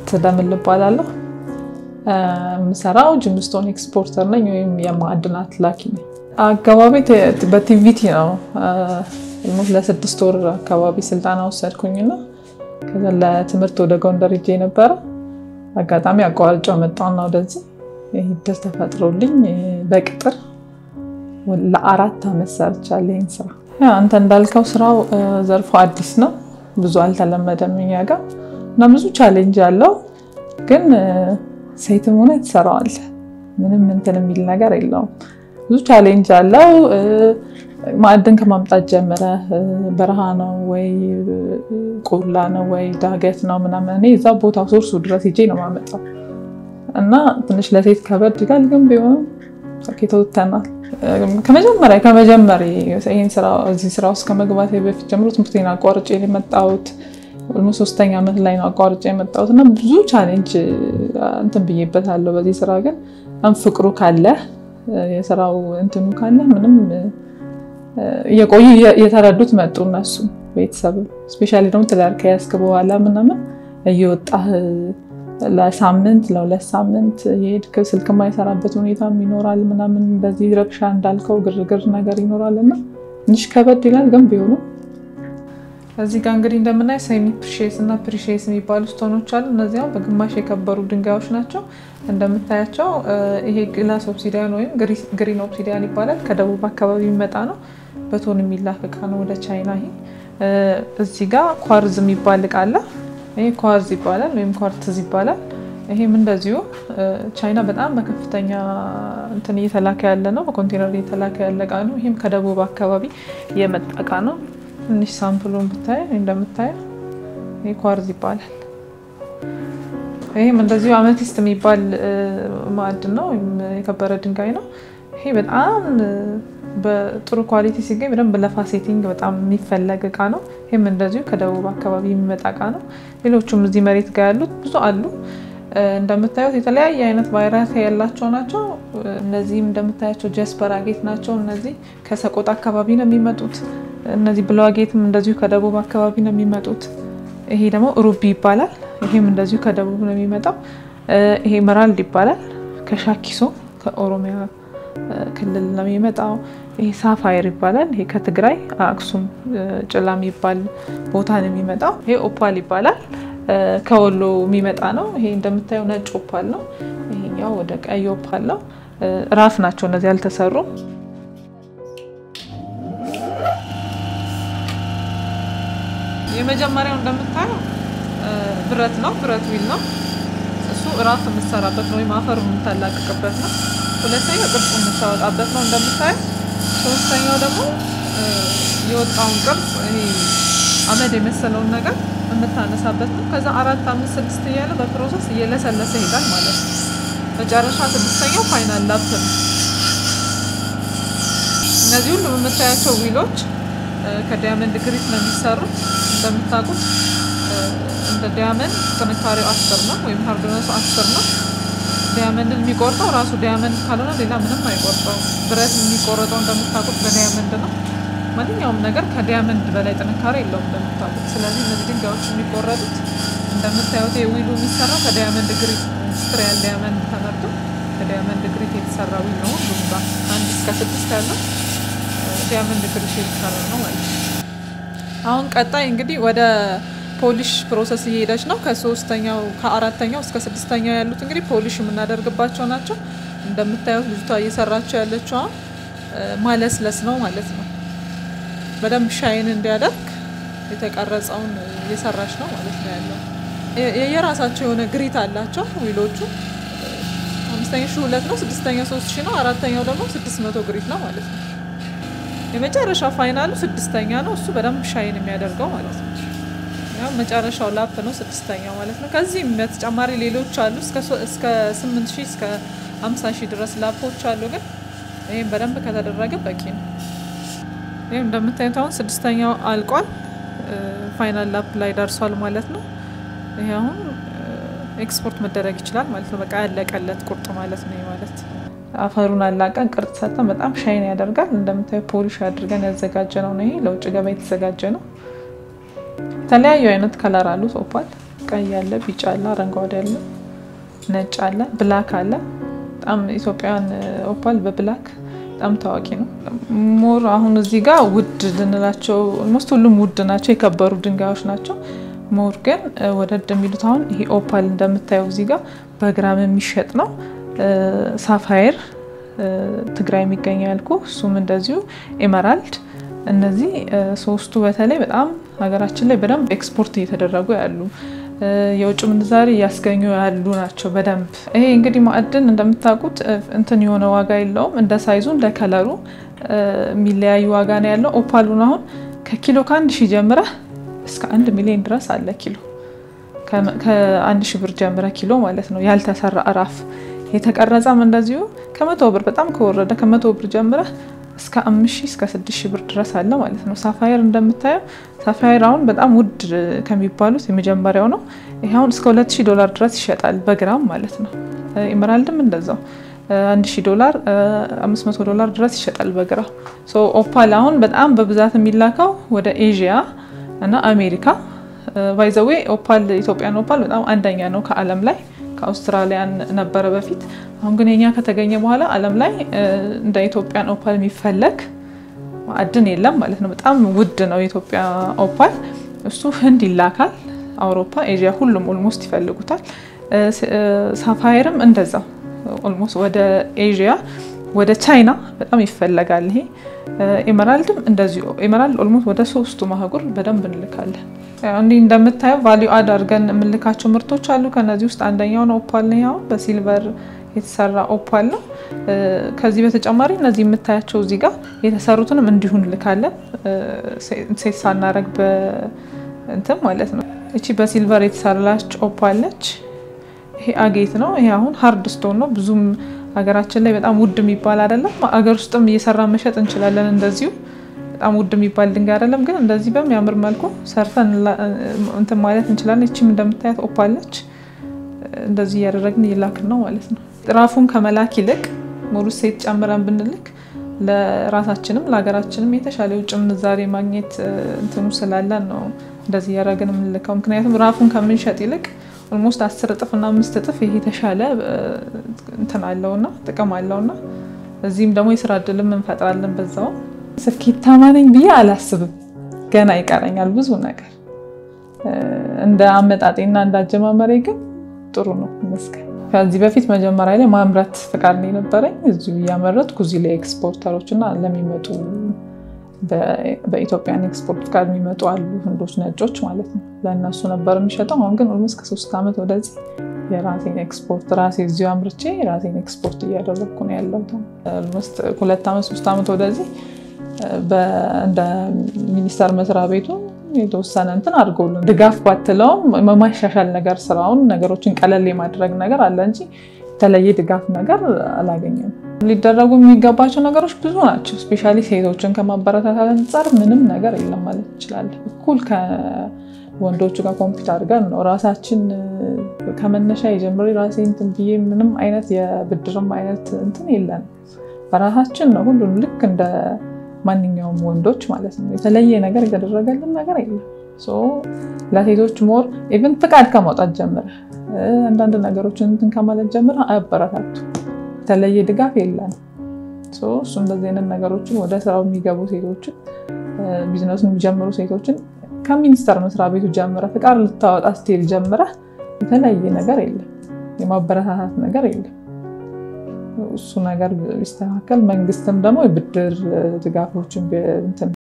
ደምል እባላለሁ። የምሰራው ጅምስቶን ኤክስፖርተር ነኝ ወይም የማዕድናት ላኪ ነኝ። አካባቢ በቲቪቲ ነው። ለስድስት ወር አካባቢ ስልጠና ወሰድኩኝና ከዛ ለትምህርት ወደ ጎንደር ሄጄ ነበረ። አጋጣሚ አቋርጬው መጣሁና ወደዚህ ይህ እድል ተፈጥሮልኝ በቅጥር ለአራት ዓመት ሰርቻለሁ ይህን ስራ። አንተ እንዳልከው ስራው ዘርፎ አዲስ ነው፣ ብዙ አልተለመደም እኛ ጋር እና ብዙ ቻሌንጅ አለው። ግን ሴትም ሆነ ትሰራዋለህ። ምንም እንትን የሚል ነገር የለውም። ብዙ ቻሌንጅ አለው። ማዕድን ከማምጣት ጀምረ በረሃ ነው ወይ ቆላ ነው ወይ ዳገት ነው ምናምን፣ እኔ እዛ ቦታ ሶርሱ ድረስ ሄጄ ነው የማመጣው እና ትንሽ ለሴት ከበድ ይላል። ግን ቢሆንም ተወተናል። ከመጀመሪያ ከመጀመሪያ ይህን ስራ እዚህ ስራ ውስጥ ከመግባት በፊት ጀምሮ ትምህርቴን አቋርጬ የመጣሁት ሶስተኛ ዓመት ላይ ነው አቋርጬ የመጣሁት እና ብዙ ቻሌንጅ እንትን ብዬበታለሁ። በዚህ ስራ ግን ፍቅሩ ካለ የስራው እንትኑ ካለ ምንም እየቆዩ እየተረዱት መጡ እነሱ ቤተሰብ ስፔሻሊ ደግሞ ትዳር ከያዝክ በኋላ ምናምን እየወጣህ ለሳምንት ለሁለት ሳምንት የሄድክ ስልክ የማይሰራበት ሁኔታም ይኖራል ምናምን በዚህ ረብሻ እንዳልከው ግርግር ነገር ይኖራል እና ትንሽ ከበድ ይላል። ግን ቢሆኑም እዚህ ጋር እንግዲህ እንደምናይ ሴሚ ፕሪሼስ እና ፕሪሼስ የሚባሉ ስቶኖች አሉ። እነዚያው በግማሽ የከበሩ ድንጋዮች ናቸው። እንደምታያቸው ይሄ ግላስ ኦብሲዲያን ወይም ግሪን ኦብሲዲያን ይባላል። ከደቡብ አካባቢ የሚመጣ ነው። በቶን የሚላክ እቃ ነው ወደ ቻይና። ይሄ እዚህ ጋር ኳርዝ የሚባል እቃ አለ። ይሄ ኳርዝ ይባላል ወይም ኳርትዝ ይባላል። ይሄም እንደዚሁ ቻይና በጣም በከፍተኛ እንትን እየተላከ ያለ ነው። በኮንቴነር እየተላከ ያለ እቃ ነው። ይህም ከደቡብ አካባቢ የመጣ እቃ ነው። ትንሽ ሳምፕሉን ብታይ እንደምታየው ይሄ ኳርዝ ይባላል። ይህም እንደዚሁ አመቲስት የሚባል ማዕድን ነው ወይም የከበረ ድንጋይ ነው። ይሄ በጣም በጥሩ ኳሊቲ ሲገኝ በደንብ ለፋሴቲንግ በጣም የሚፈለግ እቃ ነው። ይህም እንደዚሁ ከደቡብ አካባቢ የሚመጣ እቃ ነው። ሌሎቹም እዚህ መሬት ጋር ያሉት ብዙ አሉ። እንደምታዩት የተለያየ አይነት ቫይራሲ ያላቸው ናቸው። እነዚህም እንደምታያቸው ጀስፐር አጌት ናቸው። እነዚህ ከሰቆጣ አካባቢ ነው የሚመጡት። እነዚህ ብለው አጌትም እንደዚሁ ከደቡብ አካባቢ ነው የሚመጡት። ይሄ ደግሞ ሩቢ ይባላል። ይሄም እንደዚሁ ከደቡብ ነው የሚመጣው። ይሄ መራልድ ይባላል። ከሻኪሶ ከኦሮሚያ ክልል ነው የሚመጣው። ይሄ ሳፋየር ይባላል። ይሄ ከትግራይ አክሱም ጭላ የሚባል ቦታ ነው የሚመጣው። ይሄ ኦፓል ይባላል። ከወሎ የሚመጣ ነው። ይሄ እንደምታየው ነጭ ኦፓል ነው። ይሄኛው ወደ ቀይ ኦፓል ነው። ራፍ ናቸው እነዚህ ያልተሰሩ። የመጀመሪያው እንደምታየው ብረት ነው። ብረት ዊል ነው እሱ ራፍ የምትሰራበት ነው ወይም አፈር የምታላቅቅበት ነው። ሁለተኛው ቅርጽ የምታወጣበት ነው እንደምታየው። ሶስተኛው ደግሞ የወጣውን ቅርጽ ይሄ አመድ የመሰለውን ነገር የምታነሳበት ነው። ከዛ አራት አምስት ስድስት እያለ በፕሮሰስ እየለሰለሰ ይሄዳል ማለት ነው። መጨረሻ ስድስተኛው ፋይናል ላፕ ነው። እነዚህ ሁሉም የምታያቸው ዊሎች ከዲያመንድ ግሪት ነው የሚሰሩት። እንደምታውቁት እንደ ዲያመንድ ጥንካሬው አስር ነው ወይም ሀርድነሱ አስር ነው። ዲያመንድን የሚቆርጠው ራሱ ዲያመንድ ካልሆነ ሌላ ምንም አይቆርጠው። ብረት የሚቆረጠው እንደምታውቁት በዲያመንድ ነው። ማንኛውም ነገር ከዲያመንድ በላይ ጥንካሬ የለውም እንደምታውቁት። ስለዚህ እነዚህ ድንጋዮች የሚቆረጡት እንደምታዩት ዊሉ የሚሰራው ከዲያመንድ ግሪት ኢንዱስትሪያል ዲያመንድ ተመርቶ ከዲያመንድ ግሪት የተሰራ ዊል ነው። ሁሉም ጋር አንድ እስከ ስድስት ያለው ዲያመንድ ግሪት የተሰራ ነው ማለት ነው። አሁን ቀጣይ እንግዲህ ወደ ፖሊሽ ፕሮሰስ እየሄደች ነው። ከሶስተኛው ከአራተኛው እስከ ስድስተኛው ያሉት እንግዲህ ፖሊሽ የምናደርግባቸው ናቸው። እንደምታዩት ልጅቷ እየሰራቸው ያለችው ማለስለስ ነው ማለት ነው። በደንብ ሻይን እንዲያደርግ የተቀረጸውን እየሰራች ነው ማለት ነው ያለው። የየራሳቸው የሆነ ግሪት አላቸው ዊሎቹ። አምስተኛ ሺ ሁለት ነው፣ ስድስተኛው ሶስት ሺ ነው፣ አራተኛው ደግሞ ስድስት መቶ ግሪት ነው ማለት ነው። የመጨረሻ ፋይናሉ ስድስተኛ ነው። እሱ በደንብ ሻይን የሚያደርገው ማለት ነው። ያው መጨረሻው ላፕ ነው ስድስተኛው ማለት ነው። ከዚህም በተጨማሪ ሌሎች አሉ እስከ ስምንት ሺህ እስከ ሀምሳ ሺህ ድረስ ላፖች አሉ። ግን ይህም በደንብ ከተደረገ በቂ ነው። ይህም እንደምታዩት አሁን ስድስተኛው አልቋል። ፋይናል ላፕ ላይ ደርሷል ማለት ነው። ይሄ አሁን ኤክስፖርት መደረግ ይችላል ማለት ነው። በቃ ያለቀለት ቁርጥ ማለት ነው ማለት አፈሩን አላቀን ቅርጽ ሰጠን በጣም ሻይን ያደርጋል። እንደምታዩ ፖሊሽ አድርገን ያዘጋጀ ነው ነው። ይሄ ለውጭ ገበያ የተዘጋጀ ነው። የተለያዩ አይነት ከለር አሉት ኦፓል ቀይ አለ፣ ቢጫ አለ፣ አረንጓዴ አለ፣ ነጭ አለ፣ ብላክ አለ። በጣም ኢትዮጵያን ኦፓል በብላክ በጣም ታዋቂ ነው። ሞር አሁን እዚህ ጋር ውድ ልንላቸው ኦልሞስት ሁሉም ውድ ናቸው፣ የከበሩ ድንጋዮች ናቸው። ሞር ግን ወደድ የሚሉት አሁን ይሄ ኦፓል እንደምታየው እዚህ ጋር በግራም የሚሸጥ ነው። ሳፋየር ትግራይ የሚገኘው ያልኩ እሱም እንደዚሁ ኤመራልድ። እነዚህ ሶስቱ በተለይ በጣም ሀገራችን ላይ በደንብ ኤክስፖርት እየተደረጉ ያሉ የውጭ ምንዛሪ እያስገኙ ያሉ ናቸው። በደንብ ይሄ እንግዲህ ማዕድን እንደምታውቁት እንትን የሆነ ዋጋ የለውም። እንደ ሳይዙ እንደ ከለሩ የሚለያዩ ዋጋ ነው ያለው። ኦፓሉን አሁን ከኪሎ ከአንድ ሺህ ጀምረህ እስከ አንድ ሚሊዮን ድረስ አለ ኪሎ ከአንድ ሺህ ብር ጀምረ ኪሎ ማለት ነው። ያልተሰራ እራፍ የተቀረጸም እንደዚሁ ከመቶ ብር በጣም ከወረደ ከመቶ ብር ጀምረ እስከ አምስት ሺህ እስከ ስድስት ሺህ ብር ድረስ አለ ማለት ነው። ሳፋየር እንደምታየው ሳፋየር አሁን በጣም ውድ ከሚባሉት የመጀመሪያው ነው። ይህ አሁን እስከ ሁለት ሺህ ዶላር ድረስ ይሸጣል በግራም ማለት ነው። ኢመራልድም እንደዛው አንድ ሺህ ዶላር አምስት መቶ ዶላር ድረስ ይሸጣል በግራም። ኦፓል አሁን በጣም በብዛት የሚላከው ወደ ኤዥያ እና አሜሪካ ባይዘዌ ኦፓል ኢትዮጵያን ኦፓል በጣም አንደኛ ነው ከዓለም ላይ ከአውስትራሊያን ነበረ በፊት። አሁን ግን የኛ ከተገኘ በኋላ ዓለም ላይ እንደ ኢትዮጵያን ኦፓል የሚፈለግ ማዕድን የለም ማለት ነው። በጣም ውድ ነው የኢትዮጵያ ኦፓል። እሱ ህንድ ይላካል፣ አውሮፓ፣ ኤዥያ ሁሉም ኦልሞስት ይፈልጉታል። ሳፋየርም እንደዛው ኦልሞስት ወደ ኤዥያ ወደ ቻይና በጣም ይፈለጋል። ይሄ ኤመራልድም እንደዚሁ ኤመራልድ ኦልሞስት ወደ ሶስቱ ማህጉር በደንብ እንልካለን። እንዲህ እንደምታየው ቫሊዩ አድ አድርገን የምንልካቸው ምርቶች አሉ። ከነዚህ ውስጥ አንደኛው ነው ኦፓል ነው። ያው በሲልቨር የተሰራ ኦፓል ነው። ከዚህ በተጨማሪ እነዚህ የምታያቸው እዚህ ጋር የተሰሩትንም እንዲሁ እንልካለን። ሴት ሳናረግ በእንትን ማለት ነው። እቺ በሲልቨር የተሰራች ኦፓል ነች። ይሄ አጌት ነው። ይሄ አሁን ሀርድ ስቶን ነው። ብዙም ሀገራችን ላይ በጣም ውድ የሚባል አይደለም። ሀገር ውስጥም እየሰራ መሸጥ እንችላለን። እንደዚሁ በጣም ውድ የሚባል ድንጋይ አይደለም፣ ግን እንደዚህ በሚያምር መልኩ ሰርተን እንትን ማለት እንችላለን። ይቺም እንደምታያት ኦፓል ነች። እንደዚህ እያደረግን እየላክን ነው ማለት ነው። ራፉን ከመላክ ይልቅ ሙሉ ሴት ጨምረን ብንልክ ለራሳችንም ለሀገራችንም የተሻለ የውጭ ምንዛሬ ማግኘት እንትኑ ስላለን ነው እንደዚህ እያደረግን የምንልከው። ምክንያቱም ራፉን ከምንሸጥ ይልቅ ኦልሞስት አስር እጥፍ እና አምስት እጥፍ ይሄ የተሻለ እንትን አለውና ጥቅም አለውና እዚህም ደግሞ የስራ እድልም እንፈጥራለን። በዛው ስኬታማ ነኝ ብዬ አላስብም። ገና ይቀረኛል ብዙ ነገር። እንደ አመጣጤና እንደ አጀማመሬ ግን ጥሩ ነው ይመስገን። ከዚህ በፊት መጀመሪያ ላይ ማምረት ፍቃድ ነው የነበረኝ። እዚሁ እያመረትኩ እዚህ ላይ ኤክስፖርተሮች እና ለሚመጡ በኢትዮጵያን ኤክስፖርት ፍቃድ የሚመጡ አሉ ህንዶች፣ ነጮች ማለት ነው። ለእነሱ ነበር የሚሸጠው። አሁን ግን ኦልሞስት ከሶስት ዓመት ወደዚህ የራሴን ኤክስፖርት ራሴ እዚሁ አምርቼ የራሴን ኤክስፖርት እያደረግኩ ነው ያለሁት። ኦልሞስት ሁለት ዓመት ሶስት ዓመት ወደዚህ እንደ ሚኒስቴር መስሪያ ቤቱ የተወሰነ እንትን አድርገውልን ድጋፍ ባትለውም የማሻሻል ነገር ስራውን ነገሮችን ቀለል የማድረግ ነገር አለ እንጂ የተለየ ድጋፍ ነገር አላገኘም። ሊደረጉ የሚገባቸው ነገሮች ብዙ ናቸው። ስፔሻሊ ሴቶችን ከማበረታታት አንጻር ምንም ነገር የለም ማለት እንችላለን። እኩል ከወንዶቹ ጋር ኮምፒት አድርገን ነው ራሳችን ከመነሻ የጀምሬ ራሴ እንትን ብዬ ምንም አይነት የብድርም አይነት እንትን የለንም። በራሳችን ነው ሁሉም ልክ እንደ ማንኛውም ወንዶች ማለት ነው። የተለየ ነገር የተደረገልን ነገር የለም። ለሴቶች ሞር ኢቭን ፍቃድ ከማውጣት ጀምረ አንዳንድ ነገሮችን እንትን ከማለት ጀምረ አያበረታቱ የተለየ ድጋፍ የለን። እሱ እንደዚህ አይነት ነገሮችን ወደ ስራው የሚገቡ ሴቶችን ቢዝነሱን የሚጀምሩ ሴቶችን ከሚኒስቴር መስሪያ ቤቱ ጀምረ ፍቃድ ልታወጣ ስትሄድ ጀምረ የተለየ ነገር የለም፣ የማበረታታት ነገር የለም። እሱ ነገር ቢስተካከል መንግስትም ደግሞ የብድር ድጋፎችን